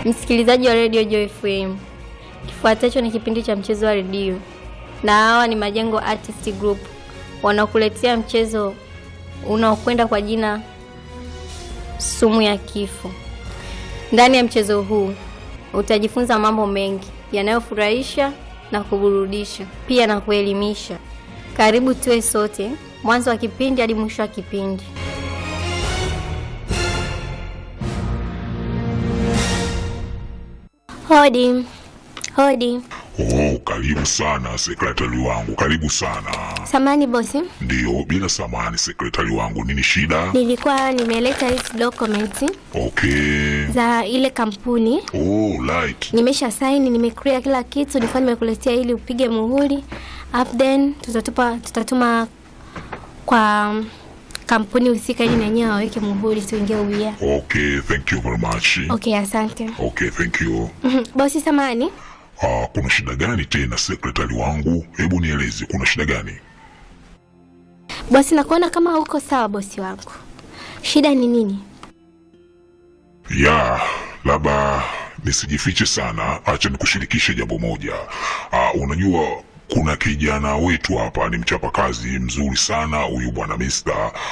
Msikilizaji wa redio Joy FM, kifuatacho ni kipindi cha mchezo wa redio, na hawa ni Majengo Artist Group wanaokuletea mchezo unaokwenda kwa jina sumu ya kifo. Ndani ya mchezo huu utajifunza mambo mengi yanayofurahisha na kuburudisha, pia na kuelimisha. Karibu tuwe sote mwanzo wa kipindi hadi mwisho wa kipindi. Hodi, hodi. Oh, karibu sana sekretari wangu, karibu sana. Samani bosi, Ndiyo, bila samani sekretari wangu, nini shida? nilikuwa nimeleta hizi documents Okay. za ile kampuni Oh, right. nimesha saini, nimeclear kila kitu, nilikuwa nimekuletea ili upige muhuri, up then tutatupa tutatuma kwa kampuni husika ili na wenyewe waweke muhuri tuingie ubia. Okay, thank you very much. Okay, asante. Okay, thank you. Mhm. Bosi samani, Ah, kuna shida gani tena sekretari wangu? Hebu nieleze, kuna shida gani? bosi nakuona kama uko sawa bosi wangu. Shida ni nini? Ya, labda nisijifiche sana, acha nikushirikishe jambo moja. Ah, unajua kuna kijana wetu hapa ni mchapa kazi mzuri sana huyu bwana Mister.